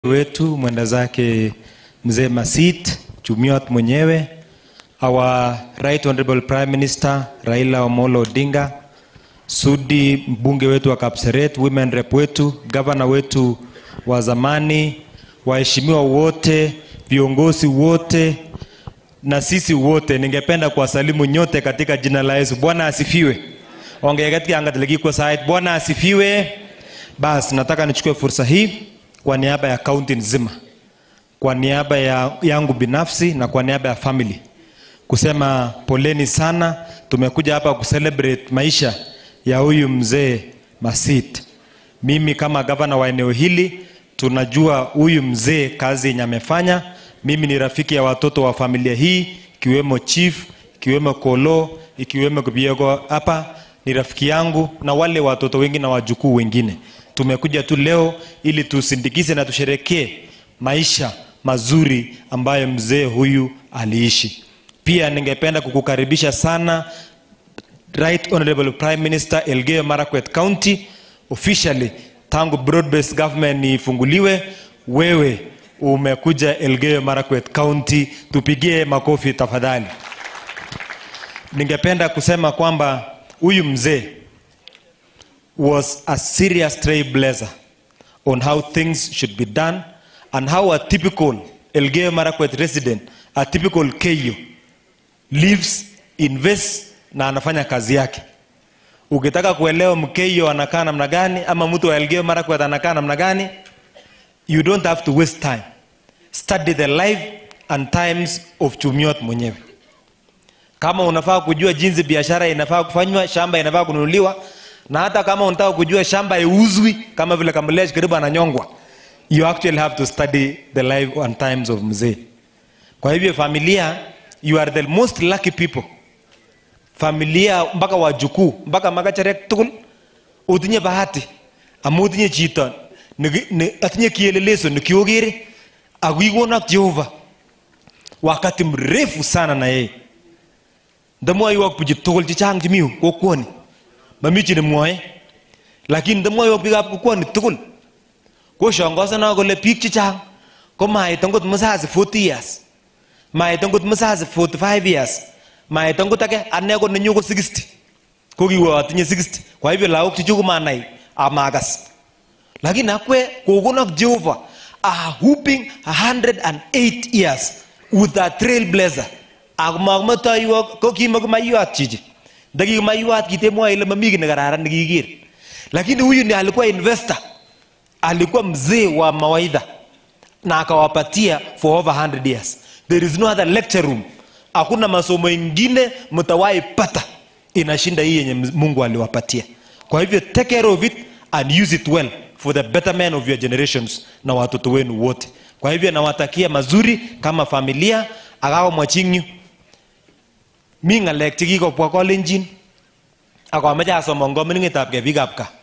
wetu mwenda zake mzee Masit Chumiot mwenyewe, our right honorable prime minister Raila Amolo Odinga, Sudi mbunge wetu wa Kapseret, women rep wetu, gavana wetu wa zamani, waheshimiwa wote, viongozi wote na sisi wote, ningependa kuwasalimu nyote katika jina la Yesu. Bwana asifiwe. Ongea katika anga kwa side. Bwana asifiwe. Basi nataka nichukue fursa hii kwa niaba ya kaunti nzima, kwa niaba ya yangu binafsi na kwa niaba ya family kusema poleni sana. Tumekuja hapa kucelebrate maisha ya huyu mzee Masit. Mimi kama gavana wa eneo hili, tunajua huyu mzee kazi yenye amefanya. Mimi ni rafiki ya watoto wa familia hii, ikiwemo chief, ikiwemo Kolo, ikiwemo Kibiego hapa ni rafiki yangu na wale watoto wengi na wajukuu wengine. Tumekuja tu leo ili tusindikize na tusherekee maisha mazuri ambayo mzee huyu aliishi. Pia ningependa kukukaribisha sana Right Honorable Prime Minister Elgeyo Marakwet County officially tangu broad based government ifunguliwe, wewe umekuja Elgeyo Marakwet County, tupigie makofi tafadhali. Ningependa kusema kwamba huyu mzee was a serious trailblazer on how things should be done and how a typical Elgeyo Marakwet resident, a typical Keyo lives, invests na anafanya kazi yake. Ukitaka kuelewa Mkeyo anakaa namna gani ama mtu wa Elgeyo Marakwet anakaa namna gani, you don't have to waste time. Study the life and times of Chumiot mwenyewe. Kama unafaa kujua jinsi biashara inafaa kufanywa, shamba inafaa kununuliwa, na hata kama unataka kujua shamba iuzwi kama vile Kamlesh karibu ananyongwa, you actually have to study the life and times of mzee. Kwa hivyo familia, you are the most lucky people. Familia mpaka wajukuu mpaka makacharek tugul utinye bahati amu utinye chito niki- ni- atinye kielelezo nikiogere akikonak Jehova wakati mrefu sana na yeye ndamwoiwok bichu tugul chechang chemi yu kokwoni mami chi nemwoe lakini ndamwoiwok biikab kokwoni tugul koshongosana kole biik chechang komait angot mzazi 40 years mait angot mzazi 45 years mait angot ake ane ko nenyu ko 60 ko kiwe atinye 60 kwa hivyo lagok chuchu komanai amakas lakini akwe kokonok jehova are whooping 108 years with a trailblazer ako makometoiwok ko kimakomaiyot chichi ndakikimaiyot kitemwoe ile mami kiy nekararan nekikiker lakini huyu ni alikuwa investor alikuwa mzee wa mawaidha na akawapatia for over 100 years there is no other lecture room hakuna masomo ingine mtawahi pata inashinda hii yenye mungu aliwapatia kwa hivyo take care of it and use it well for the betterment of your generations na watoto wenu wote kwa hivyo nawatakia mazuri kama familia akawa mwachingyu mi ng'alek chekikobwa kolenjin akomeche asomon komining'etab biikab kaa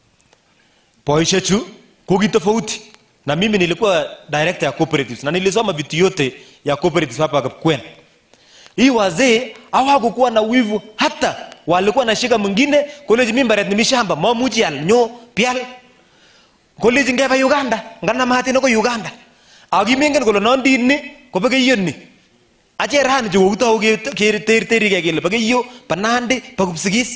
boishechu ko kitofauti na mimi nilikuwa director ya cooperatives na nilisoma vitu yote ya cooperatives hapa Kapkwen. Hii wazee hawakukuwa na wivu hata walikuwa nashika mwingine koleji mimi mbaret nimi shamba mamuchi al nyo pial koleji ngeba Uganda ngana mahati ko Uganda akimingen kole nondini ko bekeyoni ache rani chu kokitou keterterike kele bekeyo banandi bakupsigis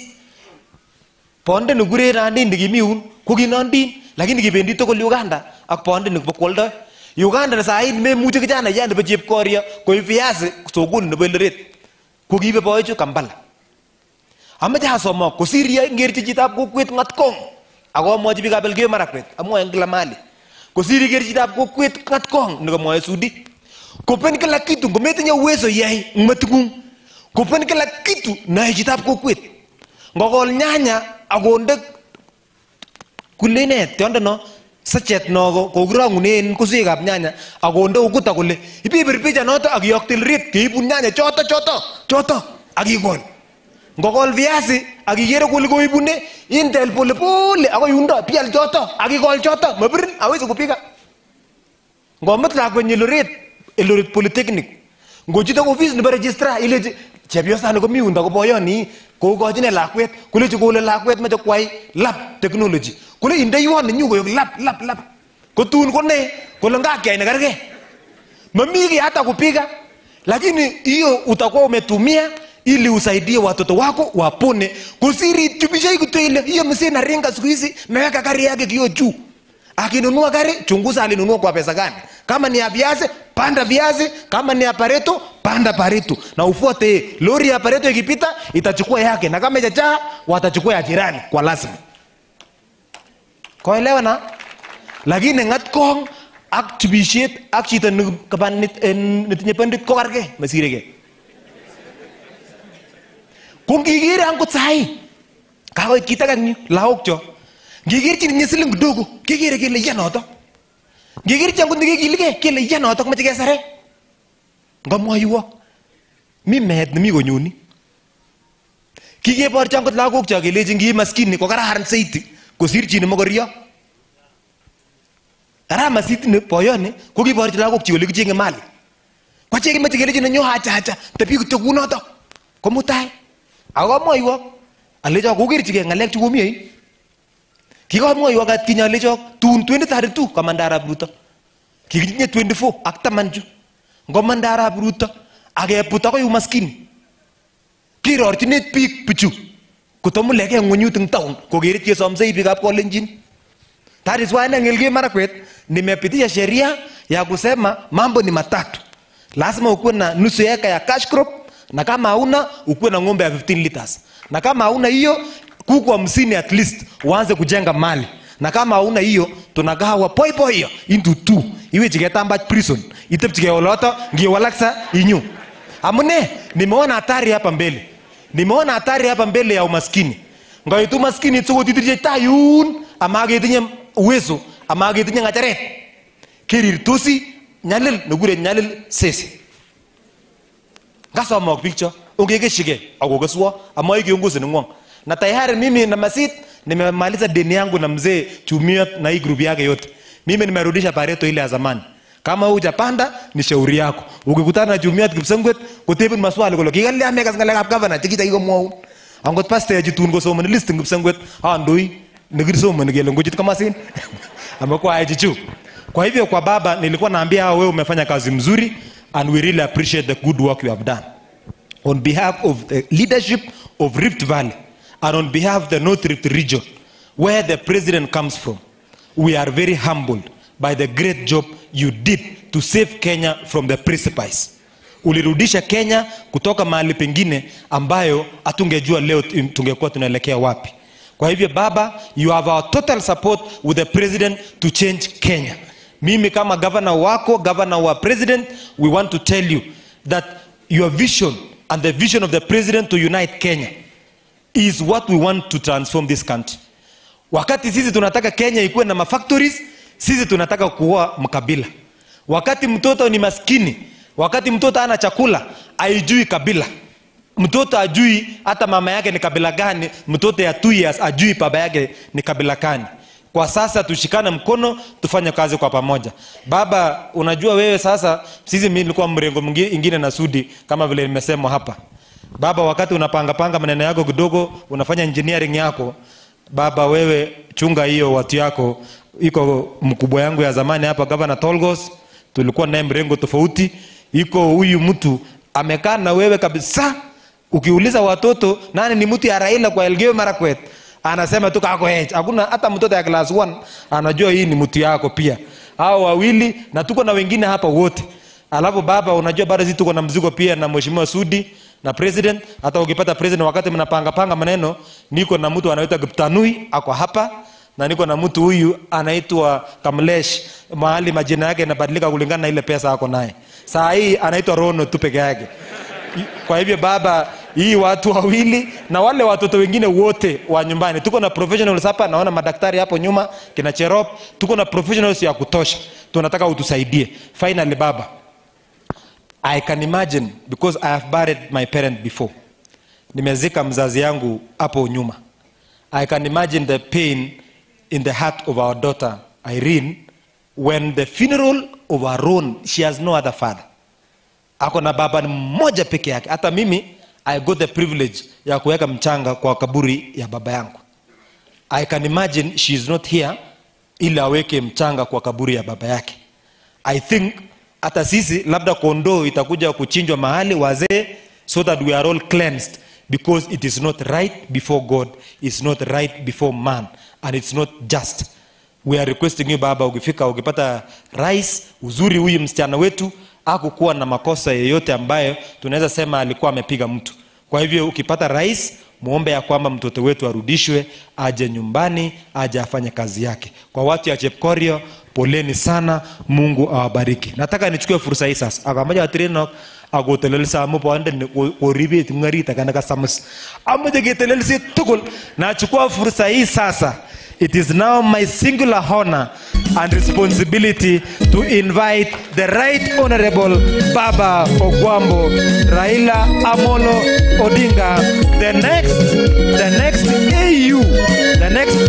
bonde nikure nandin kimi yun ko kinondin lakini kibendi tugul Uganda ak bonde nikipokwoldoi Uganda na sahii memuche kijana ya nebo chepkoria koib viazi sokoni nebo Eldoret ko kiibe boichu Kampala ameche asomok kosir ya ngerchi chitab kokwet ng'atkong akomwochi biikab Elgeyo Marakwet amwoe en kila mahali kosir iker chitab kokwet ng'atkong nikomwoe Sudi kopen kila kitu ngometinye uwezo iyai eng meting'ung kopen kila kitu nae chitab kokwet ngokol nyanya akonde kule ne tiondo no sachet no ko- kokirong'unen keswekab nyanya akonde ukuta kole ibibir picha noto akiyokte Eldoret keibun nyanya choto choto choto akikol ngokol viazi akikere kole koibune intel polepole akoi yundo pial choto akikol choto mabirin awezi kupika ngomut lakwenyi Eldoret Eldoret Polytechnic ngochute ofis nebo registrar ilechi chepyosani komi yundo ko boyoni kokochine lakwet kolechi kole lakwet meche kwai lab technology kole indeiwon nenyu koyok lab lab lab kotun kone kole ngakyai nekergei mamii kiy hata kupiga lakini hiyo utakuwa umetumia ili usaidie watoto wako wapone kusiri tubishai kuto ile hiyo msee naringa siku hizi meweka gari yake kio juu akinunua gari chunguza alinunua kwa pesa gani kama ni ya viazi panda viazi kama ni ya pareto panda pareto na ufuate lori ya pareto ikipita itachukua yake na kama ijajaa watachukua ya jirani kwa lazima koelewa na lakini ngat kong ak tubishet ak chito ne- kaba nit- eh, netinye pandit kokargei masiregei ko ngikere angot sahi kakoit kit age eng yu lagok cho ngikerchi ninye siling kidogo kekere kele iya notok ngikerchi angot nekekiligei kele iya notok mache kesare ngamwaiwo mi meet nemi konyoni kikeborchi angot lagok cho kelechi ngi maskini ko kararan saiti kosir chi nemokorio karama sitini boyoni ko kiborchi lagok chi ole kichenge mali kwache kimache kelechi nenyo hacha hacha tebi kityo kunotok ko mutai ako kamwoiwo alecho kokerchigei ng'alek chu komi yei kikamwoiwo atkinye alecho tun 2032 kamanda arap ruto kikitinye 24 ak taman chu ngomanda arap ruto akeput akoi umaskini kirorchinet biik bichu kotomulekei ng'wenyut eng town kokere chesomsei biikab kolenjin That is why Elgeyo Marakwet nimepitisha sheria ya kusema mambo ni matatu. Lazima ukuwe na nusu eka ya cash crop na kama hauna ukuwe na ng'ombe ya 15 liters. Na kama hauna hiyo kuku hamsini at least uanze kujenga mali. Na kama hauna hiyo tunagawa poi poi hiyo into two. Iwe chiketamba prison. Itepchike oloto ngiwalaksa inyu. Amune nimeona hatari hapa mbele. Nimeona hatari hapa mbele ya umaskini. Ngaitu maskini tsokotitirche tayun amaketinye uwezo amaketinye ng'acheret kerirtosi nyalil nekure nyalil sesi ngasomok biik cho ongekeshike akokeswo amwai kiongozi neng'wong na tayari mimi na masit nimemaliza deni yangu na mzee chumia na hii grupu yake yote mimi nimerudisha pareto ile ya zamani kama hujapanda ni shauri yako ukikutana na chumiat kipsengwet kotebin maswali kole kikalya mekas ng'alekab gavana chekichakikomwaun angot pastechi tun kosomoni list eng kipsengwet andoi nekisomoni kele ngochit komasin amekwae chu kwa hivyo kwa baba nilikuwa naambia hao wewe umefanya kazi mzuri and we really appreciate the good work you have done on behalf of the leadership of Rift Valley and on behalf of the North Rift region, where the president comes from, we are very humbled by the great job you did to save Kenya from the precipice. Ulirudisha Kenya kutoka mahali pengine ambayo hatungejua leo tungekuwa tunaelekea wapi. Kwa hivyo baba, you have our total support with the president to change Kenya. Mimi kama governor wako, governor wa president, we want to tell you that your vision and the vision of the president to unite Kenya is what we want to transform this country. Wakati sisi tunataka Kenya ikuwe na mafactories, sisi tunataka kuoa mkabila. Wakati mtoto ni maskini, wakati mtoto ana chakula, haijui kabila. Mtoto ajui hata mama yake ni kabila gani, mtoto ya two years ajui baba yake ni kabila gani. Kwa sasa tushikane mkono, tufanye kazi kwa pamoja. Baba, unajua wewe sasa, sisi mimi nilikuwa mrengo mwingi- ingine na Sudi kama vile nimesema hapa. Baba, wakati unapanga panga maneno yako kidogo, unafanya engineering yako, baba wewe chunga hiyo watu yako. Iko mkubwa yangu ya zamani hapa, Governor Tolgos, tulikuwa naye mrengo tofauti. Iko huyu mtu amekaa na wewe kabisa. Ukiuliza watoto nani ni mtu ya Raila kwa Elgeyo Marakwet, anasema tu kako age. Hakuna hata mtoto ya class 1 anajua hii ni mtu yako pia. Hao wawili na tuko na wengine hapa wote. Alafu baba, unajua bado sisi tuko na mzigo pia na mheshimiwa Sudi na president. Hata ukipata president wakati mnapanga panga maneno, niko na mtu anaitwa Giptanui ako hapa na niko na mtu huyu anaitwa Kamlesh, mahali majina yake yanabadilika kulingana na ile pesa ako naye. Saa hii anaitwa Rono tu peke yake. Kwa hivyo baba, hii watu wawili na wale watoto wengine wote wa nyumbani, tuko na professionals hapa. Naona madaktari hapo nyuma, kina Cherop, tuko na professionals ya kutosha. Tunataka utusaidie. Finally baba, I can imagine because I have buried my parent before. Nimezika mzazi yangu hapo nyuma. I can imagine the pain in the heart of our daughter Irene when the funeral of her own, she has no other father. Ako na baba ni mmoja peke yake. Hata mimi I got the privilege ya kuweka mchanga kwa kaburi ya baba yangu. I can imagine she is not here ili aweke mchanga kwa kaburi ya baba yake i think hata sisi labda kondoo itakuja kuchinjwa mahali wazee so that we are all cleansed because it is not right before god it's not right before man and it's not just we are requesting you baba ukifika ukipata rais uzuri huyu msichana wetu akukuwa na makosa yeyote ambayo tunaweza sema alikuwa amepiga mtu kwa hivyo ukipata rais muombe ya kwamba mtoto wetu arudishwe aje nyumbani aje afanye kazi yake kwa watu ya chepkorio poleni sana mungu awabariki nataka nichukue fursa hii sasa akamaja atirino akotelelsa amu boondeni koribet ngarit akanaka samus amoche ketelelsi tugul nachukua fursa hii sasa it is now my singular honor and responsibility to invite the right honorable baba ogwambo raila amolo odinga the next the next au the next